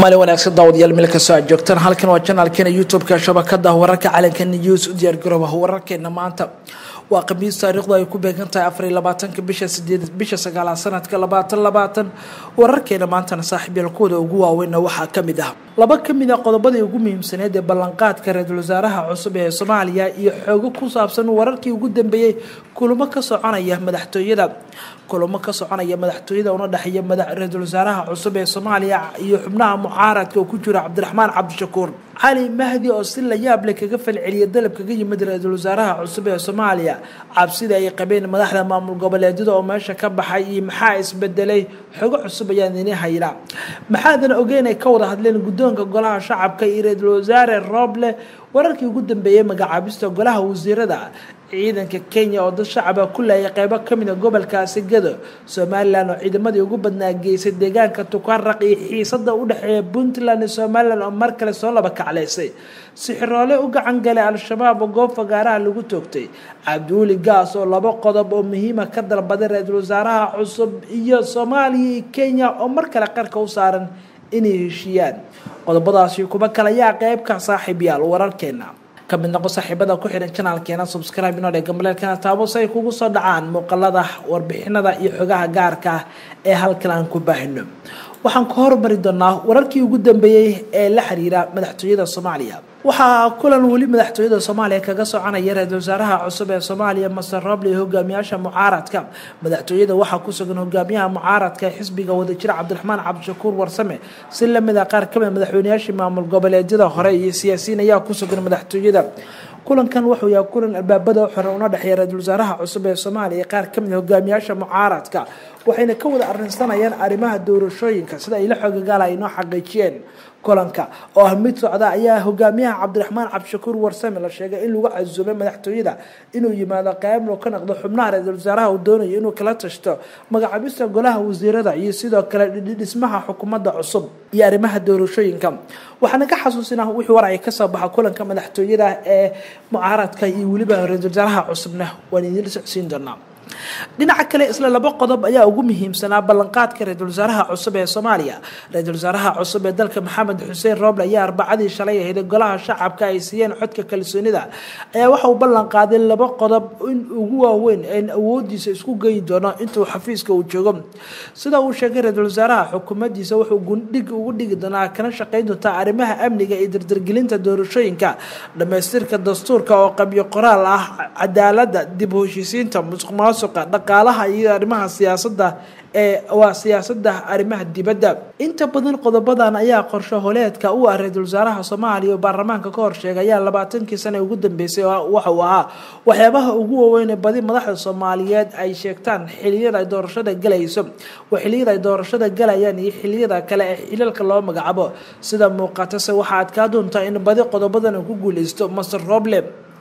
maalin wanaagsan daawadayaal meel kastoo aad joogtaan halkan waa janaalkeena youtube-ka shabakada wararka calanka news u diyaargarooba wararkeena maanta waa khamiis taariikhdu ay ku beegan tahay afar iyo labaatanka bisha sideed bisha sagaalaad sanadka labaatan labaatan wararkeena maantana saaxiibyaal kuwada ugu waaweynna waxaa kamid ah laba kamid a qodobadii ugu muhiimsaneed ee ballanqaadka ra-iisul wasaaraha cusub ee soomaaliya iyo xoogo ku saabsan wararkii ugu dambeeyey kulamo ka soconaya madaxtooyada kulamo ka soconaya madaxtooyada una dhexeeya ra-iisul wasaaraha cusub ee soomaaliya iyo xubnaha mucaaradka oo ku jira cabdiraxmaan cabdishakuur cali mahdi oo si la yaab leh kaga falceliyay dalab kaga yimid ra-iisul wasaaraha cusub ee soomaaliya cabsida ay qabeen madaxda maamul goboleedyada oo meesha ka baxay iyo maxaa isbedelay xogo cusub ayaan ini haynaa maxaadan ogeyn ay ka wada hadleen guddoonka golaha shacabka iyo ra-iisul wasaare rooble wararkii ugu dambeeyey magacaabista golaha wasiirada ciidanka kenya oo dad shacaba ku laayay qeybo kamid a gobolkaasi gado somalilan oo ciidamadii ugu badnaa geysay deegaanka tukaraq iyo xiisada u dhexeeya puntland iyo somalilan oo mar kale soo laba kaclaysay sixiroole u gacan galay al-shabaab oo goob fagaaraha lagu toogtay cabdiweli gaas oo laba qodob oo muhiima ka dalbaday ra-iisul wasaaraha cusub iyo soomaaliya iyo kenya oo mar kale qarka u saaran inay heshiiyaan qodobadaasi kuba kale ayaa qeybka saaxiibyaal wararkeena kamid noqo saaxiibada ku xihan janaalkeena subscribe inoo dhega maleelkana taabo si ay kugu soo dhacaan muuqalada warbixinada iyo xogaha gaarka ah ee halkan aan ku baahino waxaan ka hormari doonaa wararkii ugu dambeeyey ee la xiriira madaxtooyada soomaaliya waxaa kulan weli madaxtooyada soomaaliya kaga soconaya ra-iisul wasaaraha cusub ee soomaaliya master roble iyo hogaamiyaasha mucaaradka madaxtooyada waxaa ku sugan hogaamiyaha mucaaradka ee xisbiga wadajira cabdiraxmaan cabdishakuur warsame si lamid a qaar kamid madaxweyneyaashii maamul goboleedyada hore iyo siyaasiyiin ayaa ku sugan madaxtooyada kulankan wuxuu yahay kulan albaabada xiran una dhexeeya ra-iisul wasaaraha cusub ee soomaaliya qaar kamid hogaamiyaasha mucaaradka waxayna ka wada arrinsanayaan arrimaha doorashooyinka sida ay la xoogagaala ay noo xaqiijiyeen kulanka oo ah mid socda ayaa hogaamiyaha cabdiraxmaan cabdishakuur warsame la sheegay in lagu casuumay madaxtooyada inuu yimaado qeyb loo ka noqdo xubnaha ra-iisul wasaaraha uu doonayo inuu kala tashto magacaabista golaha wasiirada iyo sidoo kale dhismaha xukuumadda cusub iyo arrimaha doorashooyinka waxaana ka xasuusinaa wixii war ay kasoo baxa kulanka madaxtooyada ee mucaaradka iyo weliba ra-iisul wasaaraha cusubna waan idiin socsiin doonaa dhinaca kale isla laba qodob ayaa ugu muhiimsanaa ballanqaadka ra-iisul wasaaraha cusub ee soomaaliya ra-iisul wasaaraha cusub ee dalka maxamed xuseen rooble ayaa arbacadii shalay ahayd golaha shacabka ay siiyeen codka kalsoonida ayaa waxa uu ballan qaaday laba qodob in ugu waaweyn en awoodiisa isku geyi doono intuu xafiiska uu joogo sida uu sheegay ra-iisul wasaaraha xukuumaddiisa wuxuu gundhig ugu dhigi doonaa kana shaqeyn doontaa arrimaha amniga iyo dardargelinta doorashooyinka dhamaystirka dastuurka oo qabyo qoraal ah cadaalada dib u heshiisiinta musuq maasuqa dhaqaalaha iyo arrimaha siyaasada ee waa siyaasada arrimaha dibadda inta badan qodobadan ayaa qorsho holeedka u ah ra-iisul wasaaraha soomaaliya oo baarlamaanka ka horsheegay ayaa labaatankii sane ugu dambeysay waxa uu ahaa waxyaabaha ugu waaweyn ee badi madaxda soomaaliyeed ay sheegtaan xiliyada ay doorashada galayso waa xiliyada ay doorashada galayaan iyo xiliyada kale ee xilalka loo magacaabo sida muuqatase waxaa adkaa doontaa in badi qodobadan ku guuleysto master roble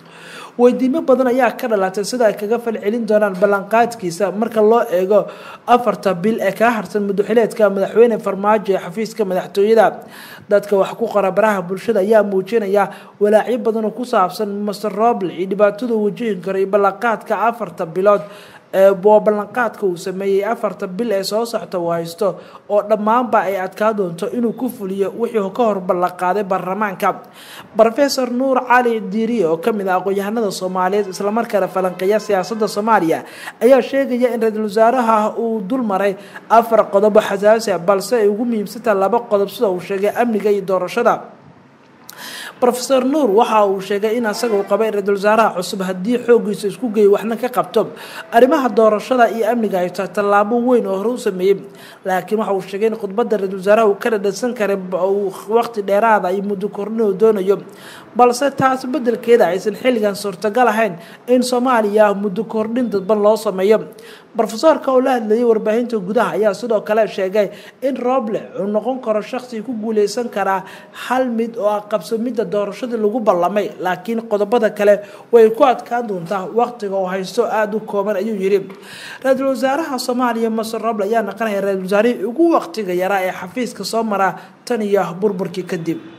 weydiimo badan ayaa ka dhalatay sida ay kaga falcelin doonaan ballanqaadkiisa marka loo eego afarta bil ee kaa harsan muduxileedka madaxweyne farmaajo ee xafiiska madaxtooyada dadka wax ku qora baraha bulshada ayaa muujinaya walaacyo badan oo ku saabsan master roble iyo dhibaatada wajihin karo iyo ballanqaadka afarta bilood waa ballanqaadka uu sameeyey afarta bil ee soo socta uu haysto oo dhammaanba ay adkaa doonto inuu ku fuliyo wixii ka hor ballanqaaday baarlamaanka rofesor nuur cali diiriye oo kamid ah aqoon-yahanada soomaaliyeed islamarkaana falanqeeya siyaasada soomaaliya ayaa sheegaya in ra-iisul wasaaraha uu dul maray afar qodobo xasaasi a balse ay ugu muhiimsantaha laba qodob sida uu sheegay amniga iyo doorashada rofeor nuur waxa uu sheegay in asaga uu qabay ra-iisul wasaaraha cusub haddii xoogiisa isku geeyo waxna ka qabto arrimaha doorashada iyo amniga ay tahay tallaabo weyn oo hore u sameeyey laakiin waxa uu sheegay in khudbadda ra-iisul wasaaraha uu ka dhadhansan karay waqti dheeraada iyo muddo kordhin uu doonayo balse taas bedelkeeda aysan xilligan suurtagal ahayn in soomaaliya muddo kordhin dadban loo sameeyo rofesoorka oo la hadlayay warbaahinta gudaha ayaa sidoo kale sheegay in roble uu noqon karo shaqsi ku guuleysan karaa hal mid oo ah qabsamidda doorashadii lagu ballamay laakiin qodobada kale way ku adkaan doontaa waqtiga oo haysto aada u kooban ayuu yidhi ra-iisul wasaaraha soomaaliya master roble ayaa naqanaya ra-isul wasaarihii ugu waqtiga yaraa ee xafiiska soo maraa tan iyo burburkii kadib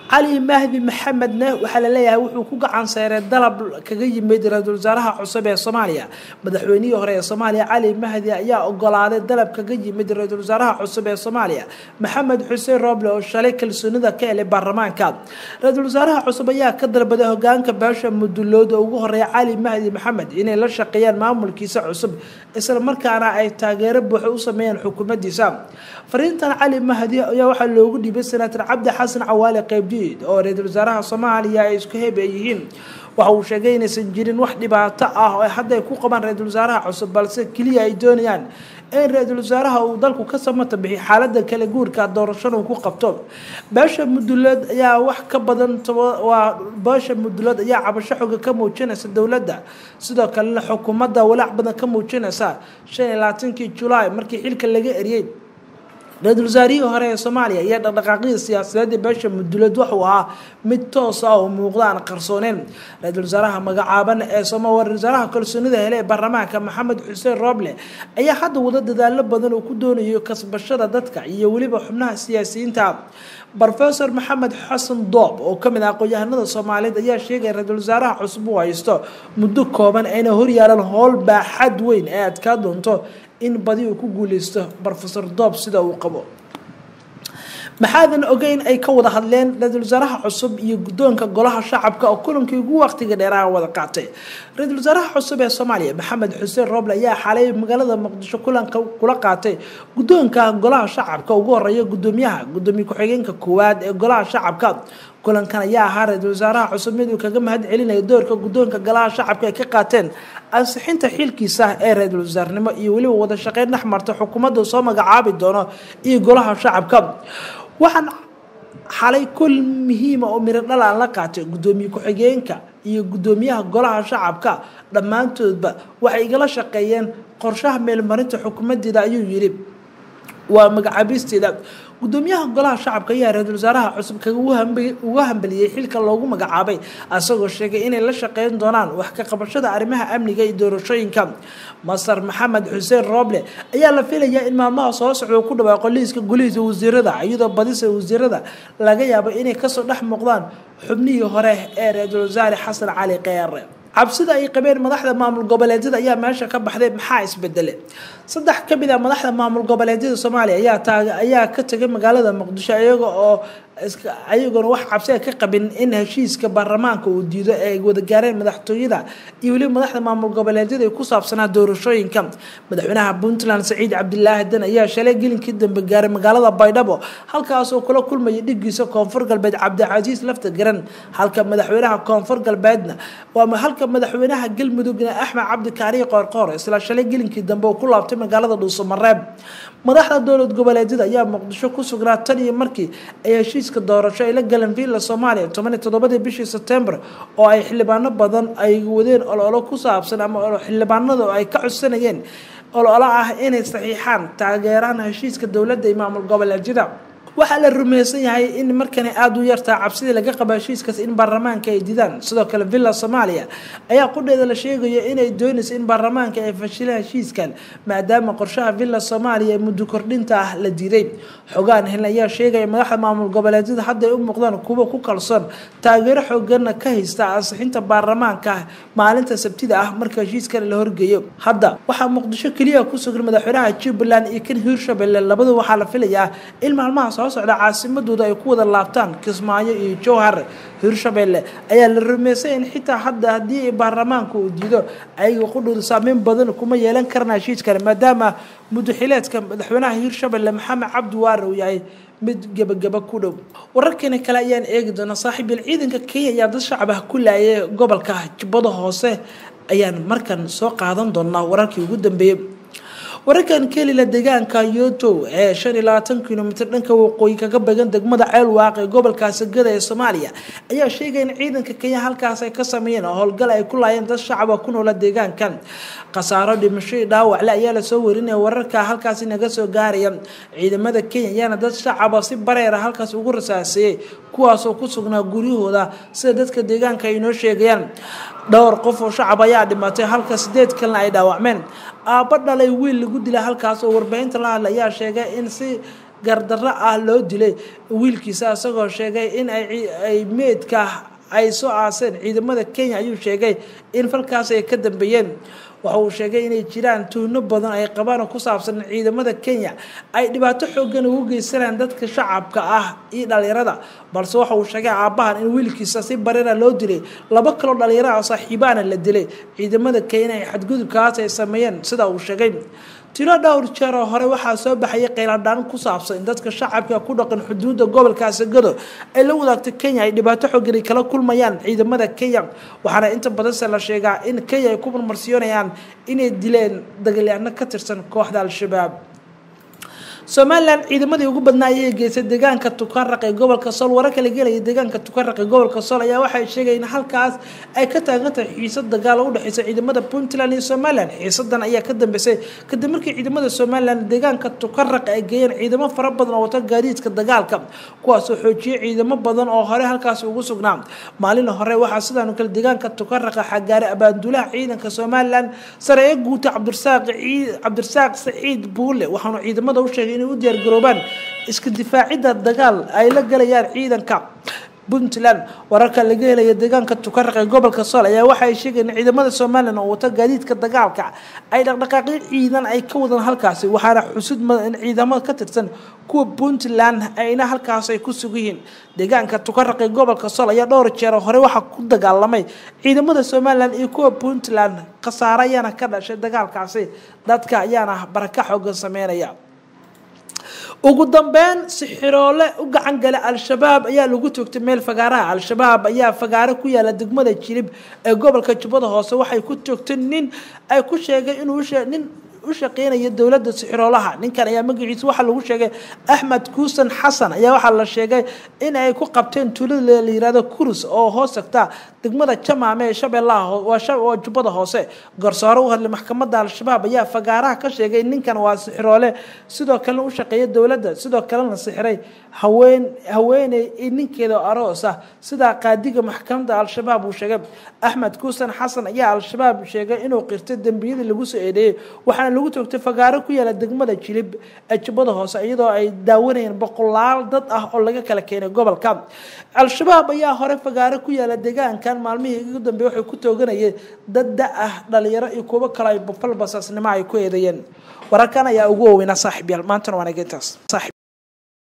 cali mahdi maxamedne waxaa la leeyahay wuxuu ku gacan seeray dalab kaga yimid ra-iisul wasaaraha cusub ee soomaaliya madaxweynihii hore ee soomaaliya cali mahdi ayaa ogolaaday dalab kaga yimid ra-iisul wasaaraha cusub ee soomaaliya maxamed xuseen rooble oo shalay kalsoonida ka helay baarlamaanka ra-iisul wasaaraha cusub ayaa ka dalbaday hogaanka beesha mudulood oo ugu horeeya cali mahdi maxamed inay la shaqeeyaan maamulkiisa cusub isla markaana ay taageero buuxa u sameeyaan xukuumaddiisa fariintan cali mahdi ayaa waxaa loogu dhiibay senator cabdi xasan cawaale qeybdiid oo ra-iisul wasaaraha soomaaliya ay isku hebe yihiin waxa uu sheegay inaysan jirin wax dhibaato ah oo hadda ay ku qabaan ra-iisul wasaaraha cusub balse keliya ay doonayaan in ra-iisul wasaaraha uu dalku ka samata bixiy xaalada kala guurka doorashada uu ku qabto beesha mudulood ayaa wax ka badan waa beesha mudulood ayaa cabasho xoga ka muujinaysa dowladda sidoo kalena xukuumadda walaac badan ka muujinaysa shan iyo labaatankii julaay markii xilka laga eriyey ra-iisul wasaarihii hore ee soomaaliya iyo dhaqdhaqaaqyada siyaasadeedda beesha mudulood wuxuu ahaa mid toos ah oo muuqda aan qarsooneyn ra-iisul wasaaraha magacaaban ee ra-isul wasaaraha kalsoonida hele ee baarlamaanka maxamed xuseen rooble ayaa hadda wada dadaalo badan oo ku doonayo kasbashada dadka iyo weliba xubnaha siyaasiyiinta rofesor maxamed xasan doob oo kamid ah aqoon-yahanada soomaaliyeed ayaa sheegaya ra-iisul wasaaraha cusub uu haysto muddo kooban ayna horyaalan howl baaxad weyn ee adkaa doonto in badi uu ku guuleysto rofesor doob sida uu qabo maxaadan ogeyn ay ka wada hadleen ra-iisul wasaaraha cusub iyo guddoonka golaha shacabka oo kulankii ugu waqtiga dheeraha wada qaatay ra-iisul wasaaraha cusub ee soomaaliya maxamed xuseen rooble ayaa xalay magaalada muqdisho kulanka kula qaatay guddoonka golaha shacabka ugu horeeya guddoomiyaha guddoomiye ku-xigeenka koowaad ee golaha shacabka kulankan ayaa ahaa ra-iisul wasaaraha cusub mid uu kaga mahad celinaya doorka guddoonka golaha shacabka ay ka qaateen ansixinta xilkiisa ee ra-iisul wasaarnimo iyo weliba wada shaqeyn dhex marta xukuumadda soo magacaabi doono iyo golaha shacabka waxaan xalay kul muhiima oo miro dhal aan la qaatay guddoomiye ku-xigeenka iyo guddoomiyaha golaha shacabka dhammaantoodba waxay igala shaqeeyeen qorshaha meelmarinta xukuumaddeeda ayuu yidhi waa magacaabisteeda gudoomiyaha golaha shacabka ayaa ra-iisul wasaaraha cusub kaga uga hambaliyey xilka loogu magacaabay asagoo sheegay inay la shaqeyn doonaan wax ka qabashada arrimaha amniga iyo doorashooyinka masar maxamed xuseen rooble ayaa la filayaa in maalmaha soo socda ku dhawaaqo liiska golihiisa wasiirada iyadoo badisa wasiirada laga yaabo inay kasoo dhex muuqdaan xubnihii hore ee ra-iisul wasaare xasan cali keere cabsida ay qabeen madaxda maamul goboleedyada ayaa meesha ka baxday maxaa isbedele saddex ka mid a madaxda maamul goboleedyada soomaaliya ayaa taag ayaa ka tegay magaalada muqdisho iyaga oo ayagoona wax cabsia ka qabin in heshiiska baarlamaanka uu diido ay wada gaareen madaxtooyada iyo weliba madaxda maamul goboleedyada ku saabsanaa doorashooyinka madaxweynaha puntland saciid cabdilaahi dan ayaa shalay gelinkii dambe gaaray magaalada baydhabo halkaasoo kula kulmaya dhigiisa koonfur galbeed cabdicasiis lafta garan halka madaxweynaha koonfur galbeedna waa halka madaxweynaha galmudugna axmed cabdikaariyo qoorqoor isla shalay gelinkii dambe uu ku laabtay magaalada dhuusamareeb madaxda dowlad goboleedyada ayaa muqdisho ku sugnaa tan iyo markii ay heshiiska doorasho ay la galeen villa soomaaliya tobaniyo toddobadii bishii sebtembar oo ay xildhibaano badan ay wadeen ololo ku saabsan ama xildhibaanada ay ka codsanayeen ololo ah inay saxiixaan taageeraan heshiiska dowladda iyo maamul goboleedyada waxaa la rumaysan yahay in markani aada u yartaa cabsidii laga qaba heshiiskaas in baarlamaanka ay didaan sidoo kale villa soomaaliya ayaa qudheeda la sheegayo inay doonayso in baarlamaanka ay fashilaan heshiiskan maadaama qorshaha villa soomaaliya ee muddo kordhinta ah la diiday xogaan heln ayaa sheegaya madaxda maamul goboleedyada hadday u muuqdaan kuwa ku kalsoon taageero xooganna ka haysta ansixinta baarlamaanka maalinta sabtida ah marka heshiiskan la horgeeyo hadda waxaa muqdisho keliya ku sugan madaxweynaha jubbaland iyo kan hiirshabelle labadu waxaa la filayaa in maalmaha soo socda caasimadooda ay ku wada laabtaan kismaayo iyo jowhar hiirshabelle ayaa la rumeysay in xitaa hadda haddii baarlamaanka uu diido ayaga qudhooda saameyn badan kuma yeelan karna heshiiskale maadaama mudaxileedka madaxweynaha hiirshabelle maxamed cabdi waare uu yahay mid gebagaba ku dhow wararkeena kale ayaan eegi doonaa saaxiibyal ciidanka kenya ayaa dad shacab ah ku laayay gobolka jubbada hoose ayaan markan soo qaadan doonaa wararkii ugu dambeeyey wararkan kelila deegaanka yotow ee shan iyo labaatan kilomitr dhanka waqooyi kaga began degmada ceelwaaq ee gobolka sagada ee soomaaliya ayaa sheegaya in ciidanka kenya halkaas ay ka sameeyeen howlgal ay ku laayeen dad shacaba ku noola deegaankan khasaaro dhimasho iyo dhaawacle ayaa lasoo warinaya wararka halkaasi naga soo gaaraya ciidamada kenya ayaana dad shacaba si bareera halkaas ugu rasaaseeyey kuwaasoo ku sugnaa guryahooda sida dadka deegaanka ay inoo sheegayaan dhowr qof oo shacab ayaa dhimatay halka sideed kalena ay dhaawacmeen aabba dhalay wiil lagu dila halkaas oo warbaahinta la hadla ayaa sheegay in si gardarro ah loo dilay wiilkiisa isagoo sheegay in ay meedka ay soo aaseen ciidamada kenya ayuu sheegay in falkaas ay ka dambeeyeen waxa uu sheegay inay jiraan tuhno badan ay qabaan oo ku saabsan ciidamada kenya ay dhibaato xoogan ugu geysanayaan dadka shacabka ah iyo dhalinyarada balse waxa uu sheegay aabbahan in wiilkiisa si barira loo dilay laba kaloo dhalinyaraha saaxiibaana la dilay ciidamada kenya ay xadgudubkaas ay sameeyeen sida uu sheegay tiro dhowr jeer oo hore waxaa soo baxayay qayladhaan ku saabsan in dadka shacabka ku dhaqan xuduudda gobolka asagado ay la wadaagto kenya ay dhibaato xoogan kala kulmayaan ciidamada kenya waxaana inta badanse la sheegaa in kenya ay ku marmarsiyoonayaan inay dileen dagaalyaano ka tirsan kooxda al-shabaab somalilan ciidamadii ugu badnaa ayay geysay deegaanka tukaraq ee gobolka sool wararka la gelaya deegaanka tukaraq ee gobolka sool ayaa waxay sheegayeen in halkaas ay ka taagan tahay xiisad dagaal oo u dhexeysa ciidamada puntland iyo somalilan xiisadan ayaa ka dambeysay kadib markii ciidamada somalilan deegaanka tukaraq ay geeyeen ciidamo fara badan oo wata gaadiidka dagaalka kuwaasoo xoojiyay ciidamo badan oo hore halkaas ugu sugnaa maalin hore waxaa sidaan kale deegaanka tukaraqa xagaaray abaanduulaha ciidanka somalilan sareeye guuta cabdirasaaq cabdirasaaq saciid buule waxaanu ciidamada u sheegay inay u diyaargaroobaan iska difaacidda dagaal ay la galayaan ciidanka puntland wararka laga helaya deegaanka tukaraq ee gobolka sool ayaa waxa ay sheegayeen ciidamada somalilan oo wata gaadiidka dagaalka ay dhaqdhaqaaqyo ciidan ay ka wadaan halkaasi waxaana xusud in ciidamo ka tirsan kuwa puntland ayna halkaas ay ku sugan yihiin deegaanka tukaraq ee gobolka sool ayaa dhowr jeer hore waxaa ku dagaalamay ciidamada somalilan iyo kuwa puntland khasaare ayaana ka dhashay dagaalkaasi dadka ayaana baraka xoogan sameynaya ugu dambeyn sixiroole u gacan gala al-shabaab ayaa lagu toogtay meel fagaaraha al-shabaab ayaa fagaaro ku yaala degmada jilib ee gobolka jubbada hoose waxay ku toogtay nin ay ku sheegay inuu nin u shaqeynaya dowladda sixiroolaha ninkan ayaa magaciisa waxaa lagu sheegay axmed kuusan xasan ayaa waxaa la sheegay in ay ku qabteen tuulada la yirahdo kurus oo hoos tagta degmada jamaame ee shabeellaha waa jubbada hoose garsoore u hadlay maxkamadda al-shabaab ayaa fagaaraha ka sheegay ninkan waa sixiroole sidoo kalena u shaqeeya dowladda sidoo kalena sixiray haween haweeney iyo ninkeeda aroos ah sidaa qaadiga maxkamadda al-shabaab uu sheegay axmed kuusan xasan ayaa al-shabaab sheegay inuu qirtay dembiyadii lagu soo eedeeyey waxaana lagu toogtay fagaaro ku yaala degmada jilib ee jubbada hoose iyadoo ay daawanayeen boqolaal dad ah oo laga kala keenay gobolka al-shabaab ayaa hore fagaaro ku yaala deegaankan maalmihii ugu dambeey waxay ku tooganayeen dad da ah dhalinyaro iyo kuwo kale ay bafal basaasnimo ay ku eedeeyeen wararkan ayaa ugu waaweynaa saaxiib yaal maantana waanageentaas